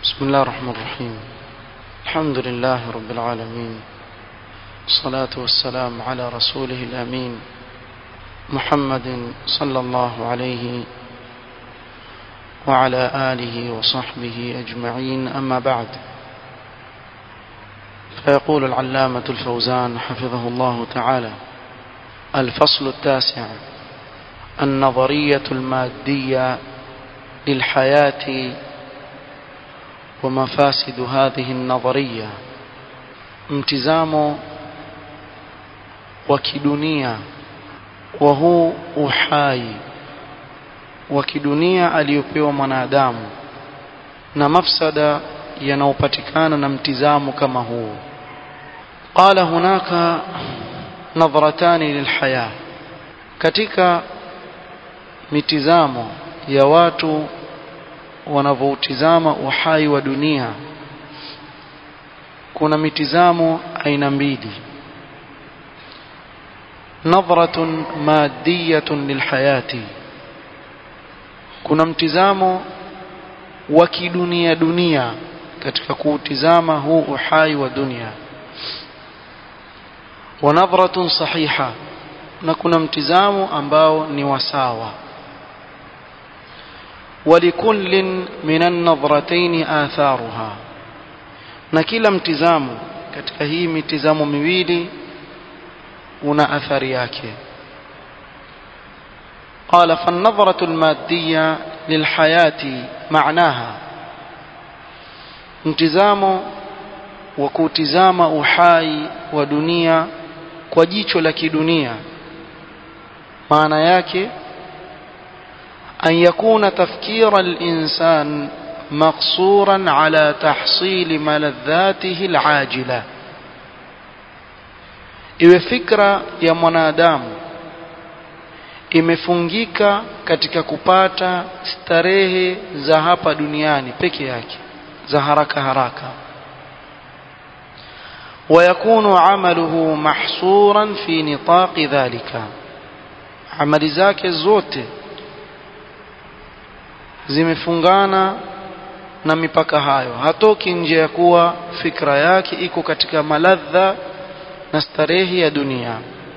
بسم الله الرحمن الرحيم الحمد لله رب العالمين الصلاة والسلام على رسوله الأمين محمد صلى الله عليه وعلى آله وصحبه أجمعين أما بعد فيقول العلامة الفوزان حفظه الله تعالى الفصل التاسع النظرية المادية للحياة ومفاسد هذه النظرية mtizamo wa kidunia wa huu uhai wa kidunia aliyopewa mwanadamu na mafsada yanayopatikana na mtizamo kama huu qala hunaka nadhratani lilhaya katika mitizamo ya watu wanavyoutizama uhai wa dunia kuna mitizamo aina mbili nadhratun madiyatun lilhayati kuna mtizamo wa kidunia dunia katika kuutizama huu uhai wa dunia wa nadhratun sahiha na kuna mtizamo ambao ni wasawa ولكل من النظرتين آثارها na kila mtizamo katika hii mitizamo miwili una athari yake قال فالنظرة المادية للحياة معناها mtizamo wa kutizama uhai wa dunia kwa jicho la kidunia maana yake أن يكون تفكير الإنسان مقصورا على تحصيل ملذاته العاجلة iwe fikra ya mwanadamu imefungika katika kupata starehe za hapa duniani peke yake za haraka haraka ويكون عمله محصورا في نطاق ذلك amali zake zote zimefungana na mipaka hayo hatoki nje ya kuwa fikra yake iko katika maladha na starehe ya dunia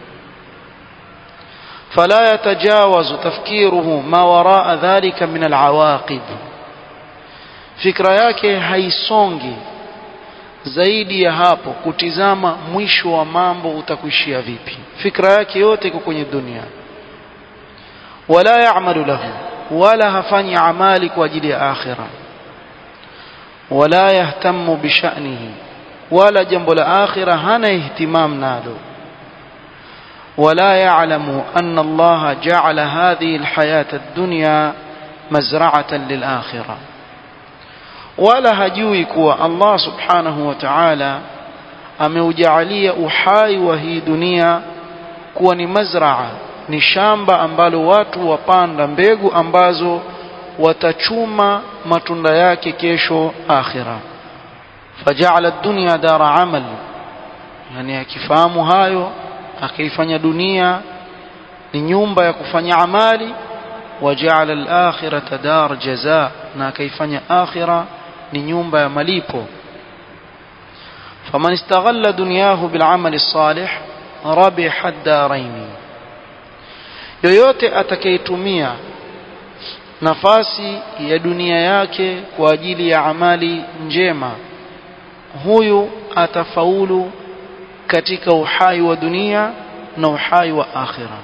فلا يتجاوز تفكيره ما وراء ذلك من العواقب fikra yake haisongi zaidi ya hapo kutizama mwisho wa mambo utakuishia vipi fikra yake yote iko kwenye dunia wala ya'malu lahu wala hafanyi amali kwa ajili ya akhira wala yahtamu bishanihi wala jambo la akhira hana ihtimam nalo ولا يعلم أن الله جعل هذه الحياة الدنيا مزرعة للآخرة ولا هجوي كوا الله سبحانه وتعالى ameujalia uhai wa hii dunia kuwa ni mazraa ni shamba ambalo watu wapanda mbegu ambazo watachuma matunda yake kesho akhira faja'ala ad-dunya dara amal yani akifahamu hayo akaifanya dunia ni nyumba ya kufanya amali waja'ala al-akhirata dar jazaa na akaifanya akhira ni nyumba ya malipo faman istaghalla dunyahu bil amali salih rabiha ad-darain yoyote atakayetumia nafasi ya dunia yake kwa ajili ya amali njema huyu atafaulu katika uhai wa dunia na uhai wa akhira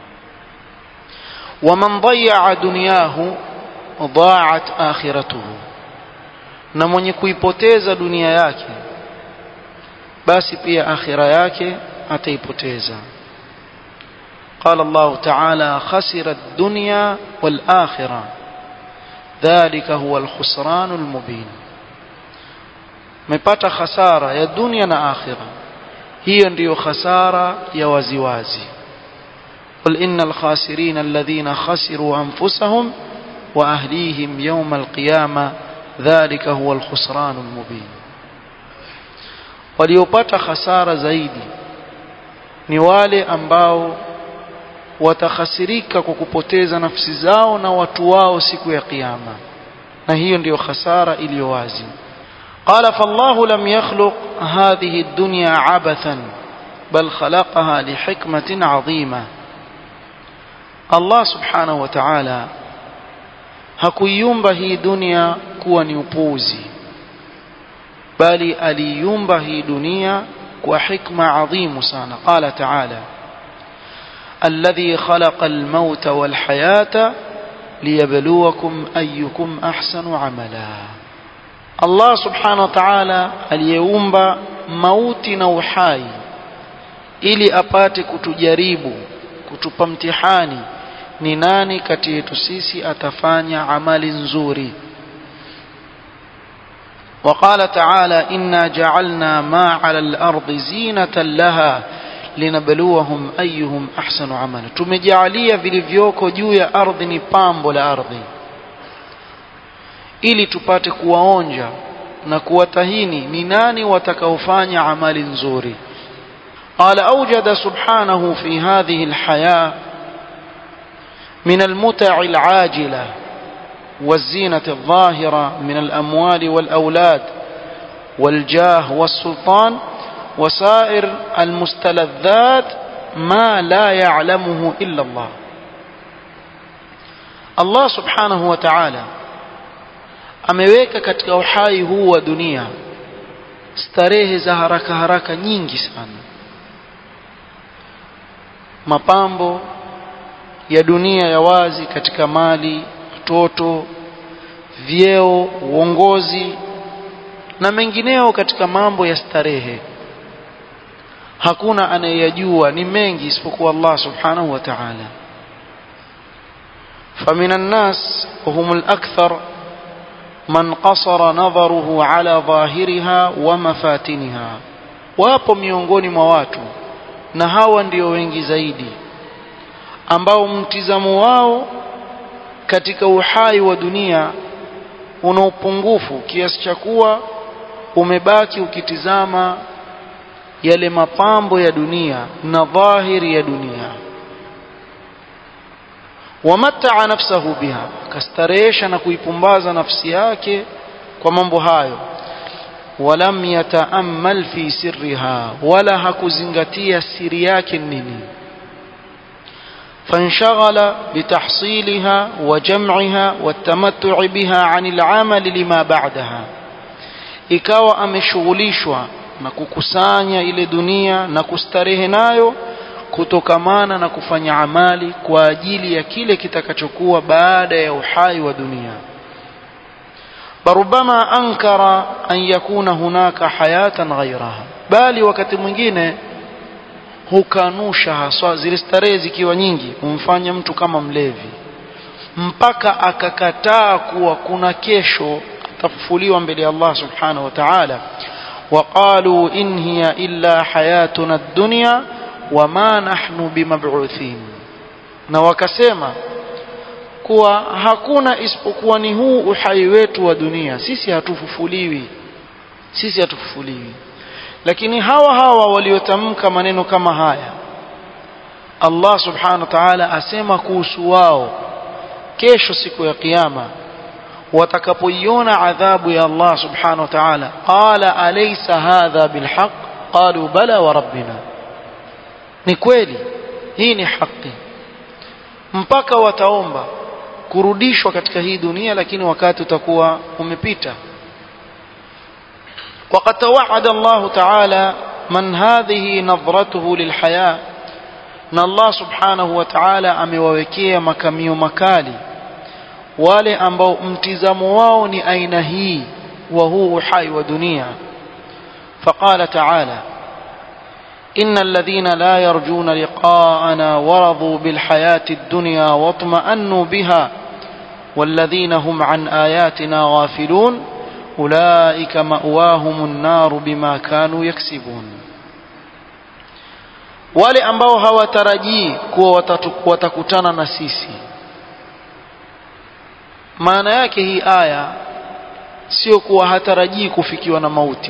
waman dayaa dunyahu daat akhiratuhu na mwenye kuipoteza dunia yake basi pia akhira yake ataipoteza قال الله تعالى خسر الدنيا والآخرة ذلك هو الخسران المبين مepata khasara ya dunia na akhira hiyo ndiyo khasara ya waziwazi قل إن الخاسرين الذين خسروا أنفسهم وأهليهم يوم القيامة ذلك هو الخسران المبين waliopata khasara zaidi ni wale ambao watakhasirika kwa kupoteza nafsi zao na watu wao siku ya kiyama na hiyo ndiyo khasara iliyo wazi قال فالله لم يخلق هذه الدنيا عبثا بل خلقها لحكمة عظيمة الله سبحانه وتعالى hakuiumba hii dunia kuwa ni upuzi bali aliiumba hii dunia kwa hikma adhimu sana qala taala alladhi khalaqa almauta walhayata liyabluwakum ayyukum ahsanu amala Allah subhanahu wa ta'ala aliyeumba mauti na uhai ili apate kutujaribu kutupa mtihani ni nani kati yetu sisi atafanya amali nzuri وقال تعالى إنا جعلنا ما على الأرض زينة لها linabluwahum ayyuhum ahsanu amala tumejalia vilivyoko juu ya ardhi ni pambo la ardhi ili tupate kuwaonja na kuwatahini ni nani watakaofanya amali nzuri قال أوجد سبحانه في هذه الحياة من المتع العاجلة والزينة الظاهرة من الأموال والأولاد والجاه والسلطان وسائر المستلذات ما لا يعلمه إلا الله الله سبحانه وتعالى ameweka katika uhai huu wa dunia starehe za haraka haraka nyingi sana mapambo ya dunia ya wazi katika mali mtoto vyeo uongozi na mengineo katika mambo ya starehe hakuna anayeyajua ni mengi isipokuwa Allah subhanahu wa ta'ala فمن الناس وهم الأكثر من قصر نظره على ظاهرها ومفاتنها wapo miongoni mwa watu na hawa ndio wengi zaidi ambao mtizamo wao katika uhai wa dunia una upungufu kiasi cha kuwa umebaki ukitizama yale mapambo ya dunia na dhahiri ya dunia wamataa nafsahu biha akastarehesha na kuipumbaza nafsi yake kwa mambo hayo walam yataammal fi sirriha wala hakuzingatia siri yake nini فانشغل بتحصيلها وجمعها والتمتع بها عن العمل لما بعدها ikawa ameshughulishwa na kukusanya ile dunia na kustarehe nayo kutokamana na kufanya amali kwa ajili ya kile kitakachokuwa baada ya uhai wa dunia barubama ankara an yakuna hunaka hayatan ghairaha bali wakati mwingine hukanusha haswa zile starehe zikiwa nyingi humfanya mtu kama mlevi mpaka akakataa kuwa kuna kesho atafufuliwa mbele ya Allah subhanahu wa ta'ala وقالوا إن هي إلا حياتنا الدنيا وما نحن بمبعوثين na wakasema kuwa hakuna isipokuwa ni huu uhai wetu wa dunia sisi hatufufuliwi sisi hatufufuliwi lakini hawa hawa waliotamka maneno kama haya Allah subhanahu wa ta'ala asema kuhusu wao kesho siku ya kiyama watakapoiona adhabu ya Allah subhanahu wa ta'ala qala alaysa hadha bilhaq qalu bala wa rabbina ni kweli hii ni haki mpaka wataomba kurudishwa katika hii dunia lakini wakati utakuwa umepita وقد توعد الله تعالى من هذه نظرته للحياة na Allah subhanahu wa ta'ala amewawekea makamio makali wale ambao mtizamo wao ni aina hii wa huu uhai wa dunia فقال تعالى إن الذين لا يرجون لقاءنا ورضوا بالحياة الدنيا واطمأنوا بها والذين هم عن آياتنا غافلون أولئك مأواهم النار بما كانوا يكسبون wale ambao hawatarajii kuwa watakutana na sisi maana yake hii aya sio kuwa hatarajii kufikiwa na mauti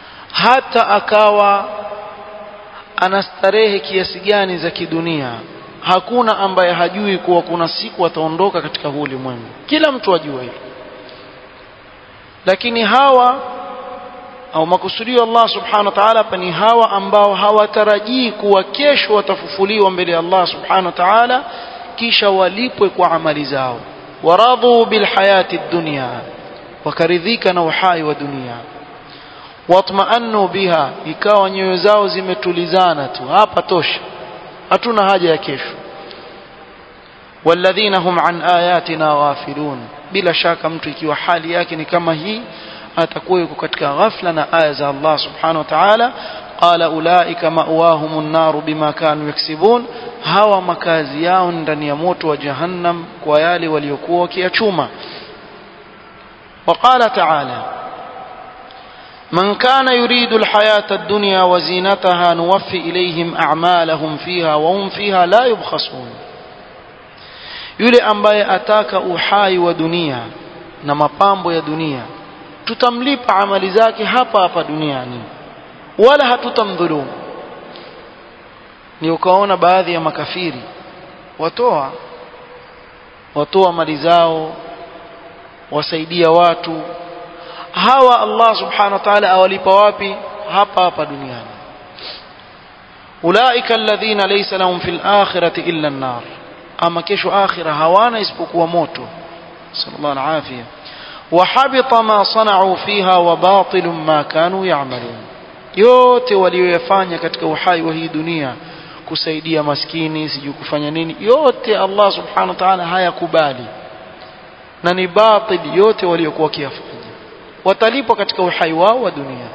hata akawa ana starehe kiasi gani za kidunia hakuna ambaye hajui kuwa kuna siku ataondoka katika huu ulimwengu kila mtu ajua hilo lakini hawa au makusudio Allah subhanahu wa ta'ala hapa ni hawa ambao hawatarajii kuwa kesho watafufuliwa mbele ya Allah subhanahu wa ta'ala kisha walipwe kwa amali zao waradhu bilhayati dunya wakaridhika na uhai wa dunia watma'annu biha ikawa nyoyo zao zimetulizana tu hapa tosha hatuna haja ya kesho walladhina hum an ayatina ghafilun bila shaka mtu ikiwa hali yake ni kama hii atakuwa yuko katika ghafla na aya za Allah subhanahu wa ta'ala qala ulaika ma'wahum an-nar bima kanu yaksibun hawa makazi yao ndani ya moto wa jahannam kwa yale waliokuwa wakiyachuma وقال تعالى من كان يريد الحياة الدنيا وزينتها نوفي إليهم أعمالهم فيها وهم فيها لا يبخسون yule ambaye ataka uhai wa dunia na mapambo ya dunia tutamlipa amali zake hapa hapa duniani wala hatutamdhulumu ni ukaona baadhi ya makafiri watoa watoa mali zao wasaidia watu hawa Allah subhanahu wa ta'ala awalipa wapi hapa hapa duniani ulaika alladhina laysa lahum fil akhirati illa an-nar ama kesho akhira hawana isipokuwa moto sallallahu alafia وحبط ما صنعوا فيها وباطل ما كانوا يعملون yote walioyafanya katika uhai wa hii dunia kusaidia maskini sijui kufanya nini yote Allah subhanahu wa ta'ala hayakubali na ni batil yote waliokuwa wakiyafanya watalipwa katika uhai wao wa dunia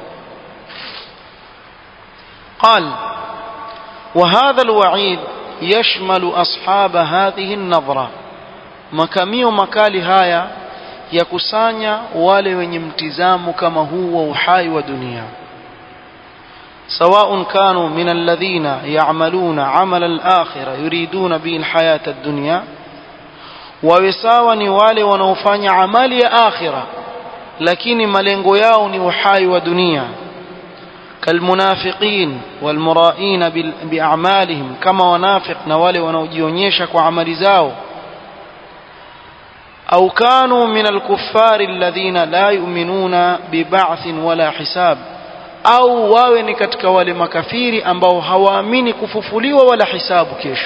قال وهذا الوعيد يشمل أصحاب هذه النظرة makamio makali haya ya kusanya wale wenye mtizamo kama huu wa uhai wa dunia سواء كانوا من الذين يعملون عمل الآخرة يريدون به الحياة الدنيا ووساوا ni wale wanaofanya amali ya akhira lakini malengo yao ni uhai wa dunia كالمنافقين والمرائين بأعمالهم كما ونافق نوالي ونوجيونيشا وعمل زاو أو كانوا من الكفار الذين لا يؤمنون ببعث ولا حساب au wawe ni katika wale makafiri ambao hawaamini kufufuliwa wala hisabu kesho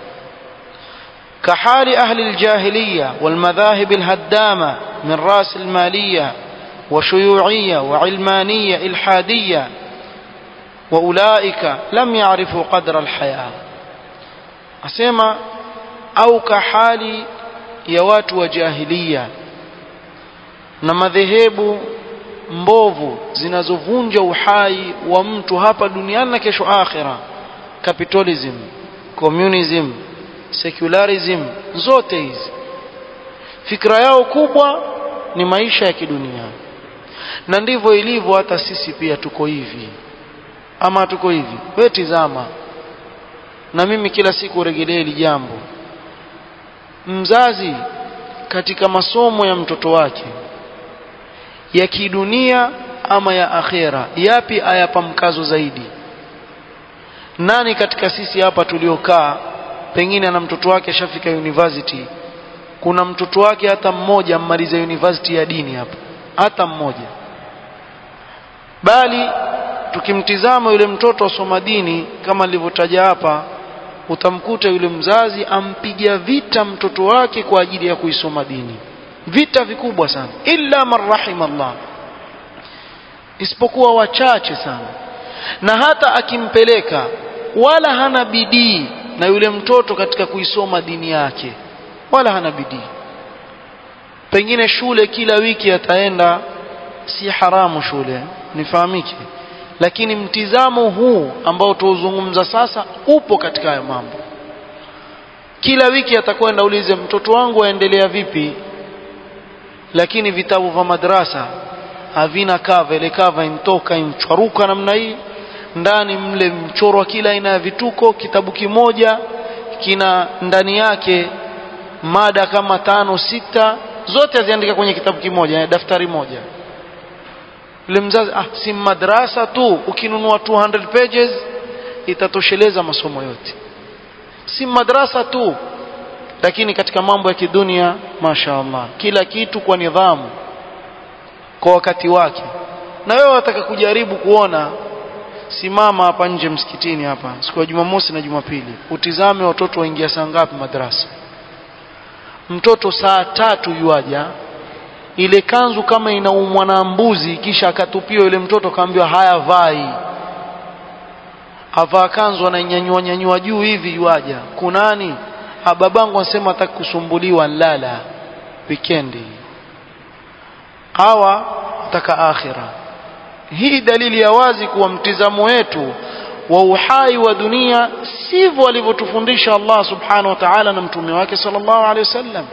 كحال أهل الجاهلية والمذاهب الهدامة من رأس المالية وشيوعية وعلمانية إلحادية وأولئك لم يعرفوا قدر الحياة أسمى أو كحال يوات وجاهلية na madhehebu mbovu zinazovunja uhai wa mtu hapa duniani na kesho akhira capitalism communism secularism zote hizi fikra yao kubwa ni maisha ya kidunia na ndivyo ilivyo hata sisi pia tuko hivi ama tuko hivi wewe tizama na mimi kila siku rejelea hili jambo mzazi katika masomo ya mtoto wake ya kidunia ama ya akhera yapi ayapa mkazo zaidi nani katika sisi hapa tuliokaa pengine ana mtoto wake ashafika university kuna mtoto wake hata mmoja ammaliza university ya dini hapa hata mmoja bali tukimtizama yule mtoto asoma dini kama nilivyotaja hapa utamkuta yule mzazi ampiga vita mtoto wake kwa ajili ya kuisoma dini vita vikubwa sana illa man rahim Allah isipokuwa wachache sana na hata akimpeleka wala hana bidii na yule mtoto katika kuisoma dini yake wala hana bidii pengine shule kila wiki ataenda si haramu shule nifahamike lakini mtizamo huu ambao tuuzungumza sasa upo katika hayo mambo kila wiki atakwenda ulize mtoto wangu aendelea vipi lakini vitabu vya madrasa havina kava ile kava imtoka imchwaruka namna hii ndani mle mchoro wa kila aina ya vituko kitabu kimoja kina ndani yake mada kama tano sita zote aziandika kwenye kitabu kimoja daftari moja yule mzazi ah si madrasa tu ukinunua 200 pages itatosheleza masomo yote si madrasa tu lakini katika mambo ya kidunia masha Allah kila kitu kwa nidhamu kwa wakati wake na wewe wataka kujaribu kuona simama hapa nje msikitini hapa siku ya Jumamosi na Jumapili utizame watoto waingia saa ngapi madrasa mtoto saa tatu yuaja ile kanzu kama inaumwa na mbuzi kisha akatupiwa yule mtoto kaambiwa haya vai avaa kanzu anainyanyua nyanyua juu hivi yuaja kunani babangu anasema hataki kusumbuliwa lala wikendi hawa taka akhira hii dalili ya wazi kuwa mtizamo wetu wa uhai wa dunia sivyo alivyotufundisha Allah subhanahu wa ta'ala na mtume wake sallallahu alaihi wasallam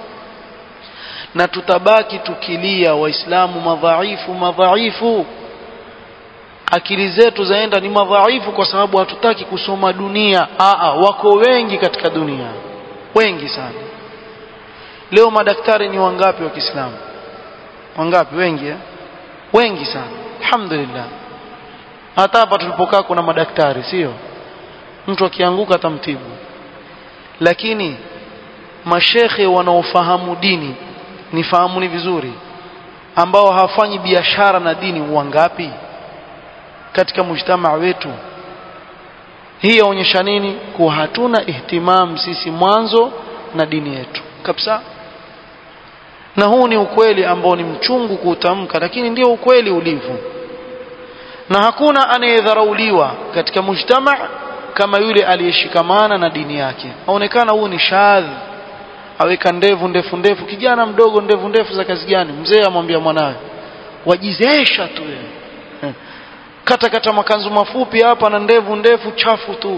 na tutabaki tukilia waislamu madhaifu madhaifu akili zetu zaenda ni madhaifu kwa sababu hatutaki kusoma dunia aa wako wengi katika dunia wengi sana leo madaktari ni wangapi wa Kiislamu wangapi wengi eh? wengi sana alhamdulillah hata hapa tulipokaa kuna madaktari sio mtu akianguka atamtibu lakini mashekhe wanaofahamu dini nifahamuni vizuri ambao hawafanyi biashara na dini wangapi katika mujtamaa wetu hii yaonyesha nini kuwa hatuna ihtimam sisi mwanzo na dini yetu kabisa na huu ni ukweli ambao ni mchungu kuutamka lakini ndio ukweli ulivyo na hakuna anayedharauliwa katika mujtama kama yule aliyeshikamana na dini yake aonekana huu ni shadhi aweka ndevu ndefu ndefu kijana mdogo ndevu ndefu za kazi gani mzee amwambia mwanawe wajizesha tu wewe kata kata makanzu mafupi hapa na ndevu ndefu chafu tu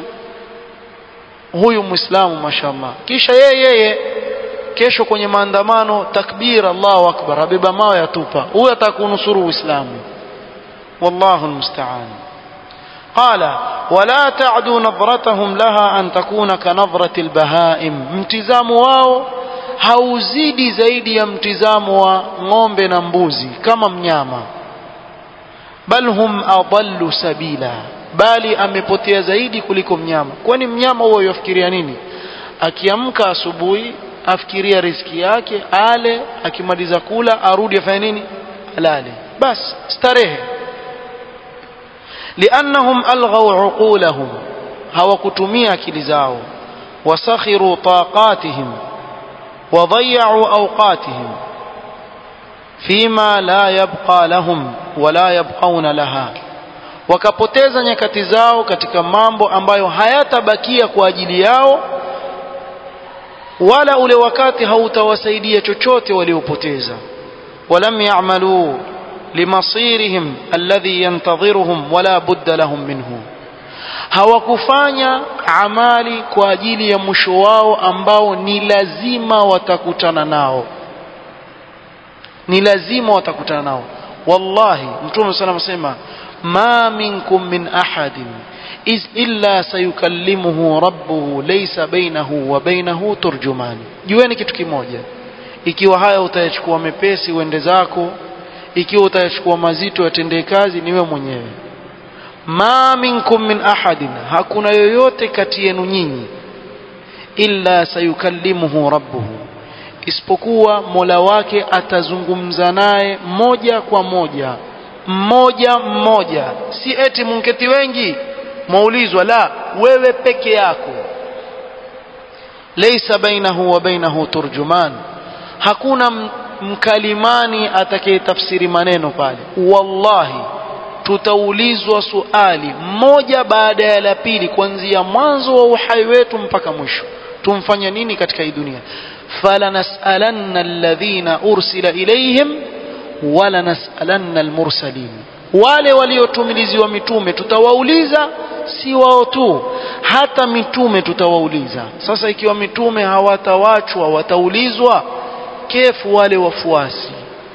huyu muislamu mashallah kisha yeye yeye kesho kwenye maandamano takbir Allahu akbar abeba mawe yatupa huyu atakunusuru uislamu wallahu almusta'an قال ولا تعدوا نظرتهم لها أن تكون كنظرة البهائم mtizamo wao hauzidi zaidi ya mtizamo wa ng'ombe na mbuzi kama mnyama bal hum adallu sabila bali amepotea zaidi kuliko mnyama kwani mnyama huo yafikiria nini akiamka asubuhi afikiria riziki yake ale akimaliza kula arudi afanye nini alale bas starehe liannahum alghaw uqulahum hawakutumia akili zao wasakhiru taqatihim وضيعوا أوقاتهم فيما لا يبقى لهم ولا يبقون لها wakapoteza nyakati zao katika mambo ambayo hayatabakia kwa ajili yao wala ule wakati hautawasaidia chochote waliopoteza walam ya'malu limasirihim alladhi yantadhiruhum wala budda lahum minhu hawakufanya amali kwa ajili ya mwisho wao ambao ni lazima watakutana nao ni lazima watakutana nao wallahi mtume sana anasema ma minkum min ahadin is illa sayukallimuhu rabbuhu laysa bainahu wa bainahu turjuman jueni kitu kimoja ikiwa haya utayachukua mepesi uende zako ikiwa utayachukua mazito yatendee kazi niwe mwenyewe ma minkum min ahadin hakuna yoyote kati yenu nyinyi illa sayukallimuhu rabbuhu isipokuwa mola wake atazungumza naye moja kwa moja mmoja mmoja si eti munketi wengi mwaulizwa la wewe peke yako laysa bainahu wa bainahu turjuman hakuna mkalimani atakayetafsiri maneno pale wallahi tutaulizwa suali moja baada ya la pili kuanzia mwanzo wa uhai wetu mpaka mwisho tumfanya nini katika hii dunia falanasalanna alladhina ursila ilayhim wala nasalanna almursalin wale waliotumiliziwa mitume tutawauliza si wao tu hata mitume tutawauliza sasa ikiwa mitume hawatawachwa wataulizwa kefu wale wafuasi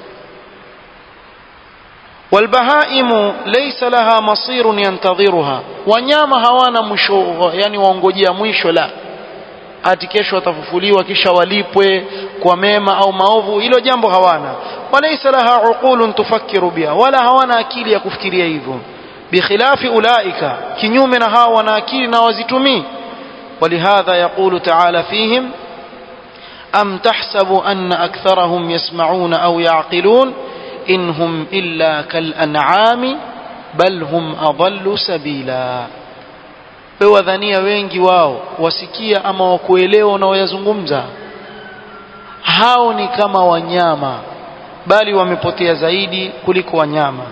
والبهائم ليس لها مصير ينتظرها wanyama hawana mwisho yani waongojea mwisho la ati kesho watafufuliwa kisha walipwe kwa mema au maovu hilo jambo hawana walaysa laha uqulun tufakkiru biha wala hawana akili ya kufikiria hivyo bikhilafi ulaika kinyume na hawa wana akili na wazitumii ولهذا يقول تعالى فيهم أم تحسب أن أكثرهم يسمعون أو يعقلون إن هم إلا كالأنعام بل هم أضل سبيلا wadhania wengi wao wasikia ama wakuelewa unaoyazungumza hao ni kama wanyama bali wamepotea zaidi kuliko wanyama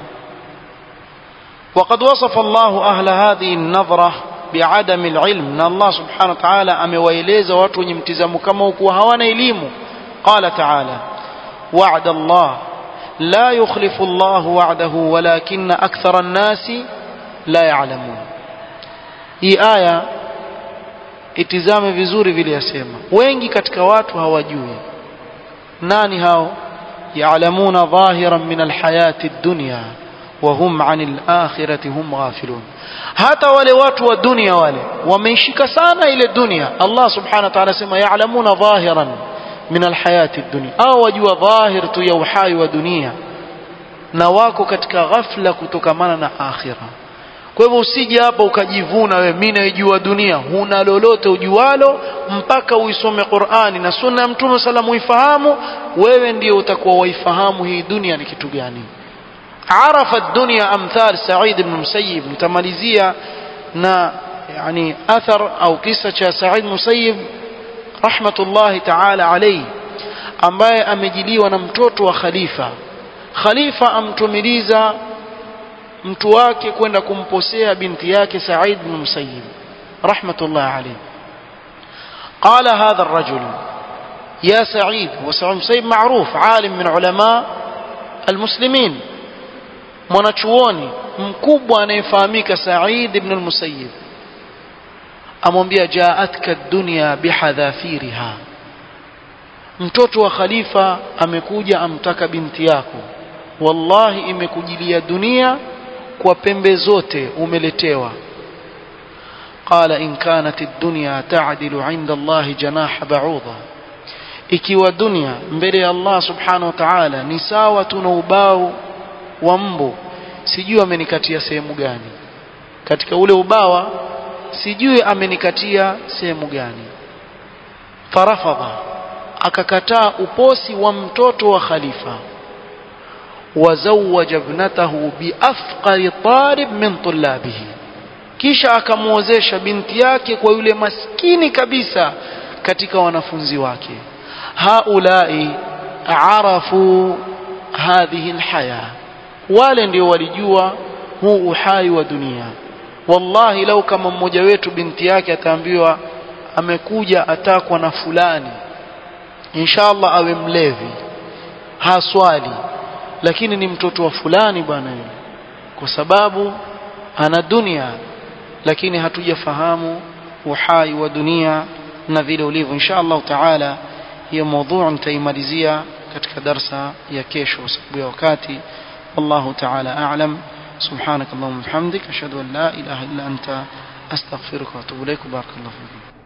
وقد وصف الله أهل هذه النظرة بعدم العلم ان الله سبحانه وتعالى amewaeleza watu wenye mtizamo kama huku hawana elimu قال تعالى وعد الله لا يخلف الله وعده ولكن أكثر الناس لا يعلمون hii aya itizame vizuri vile yasema wengi katika watu hawajui nani hao ya'lamuna dhahiran min alhayati ad-dunya wa hum 'anil akhirati hum ghafilun hata wale watu wa dunia wale wameishika sana ile dunia Allah subhanahu wa ta'ala sema ya'lamuna dhahiran min alhayati ad-dunya au wajua dhahir tu ya uhai wa dunia na wako katika ghafla kutokamana na akhira kwa hivyo usije hapa ukajivuna wewe mimi naijua dunia huna lolote ujualo mpaka uisome Qur'ani na sunna ya Mtume salamu uifahamu wewe ndio utakuwa waifahamu hii dunia ni kitu gani عرف الدنيا أمثال سعيد بن مسيب متماليزية نا يعني أثر أو قصة سعيد مسيب رحمة الله تعالى عليه ambaye amejiliwa na mtoto wa khalifa khalifa amtumiliza mtu wake kwenda kumposea binti yake Said bin Musayyib rahmatullah alayhi قال هذا الرجل يا سعيد وسعيد مسيب معروف عالم من علماء المسلمين mwanachuoni mkubwa anayefahamika Said ibn al-Musayyib amwambia jaatka dunya bihadhafiriha mtoto wa khalifa amekuja amtaka binti yako wallahi imekujilia dunia kwa pembe zote umeletewa قال إن كانت الدنيا تعدل عند الله جناح بعوضة ikiwa dunia mbele ya Allah subhanahu wa ta'ala ni sawa tuna ubao wa mbu sijui amenikatia sehemu gani katika ule ubawa sijui amenikatia sehemu gani farafadha akakataa uposi wa mtoto wa khalifa wazawaja ibnatahu biafqari talib min tullabihi kisha akamwozesha binti yake kwa yule maskini kabisa katika wanafunzi wake haulai arafu hadhihi alhaya wale ndio walijua huu uhai wa dunia wallahi lau kama mmoja wetu binti yake ataambiwa amekuja atakwa na fulani inshallah awe mlevi haswali lakini ni mtoto wa fulani bwana yule kwa sababu ana dunia lakini hatujafahamu uhai wa dunia na vile ulivyo insha Allah taala hiyo mada nitaimalizia katika darsa ya kesho sababu ya wakati والله تعالى أعلم سبحانك اللهم وبحمدك أشهد أن لا إله إلا أنت أستغفرك وأتوب إليك بارك الله فيكم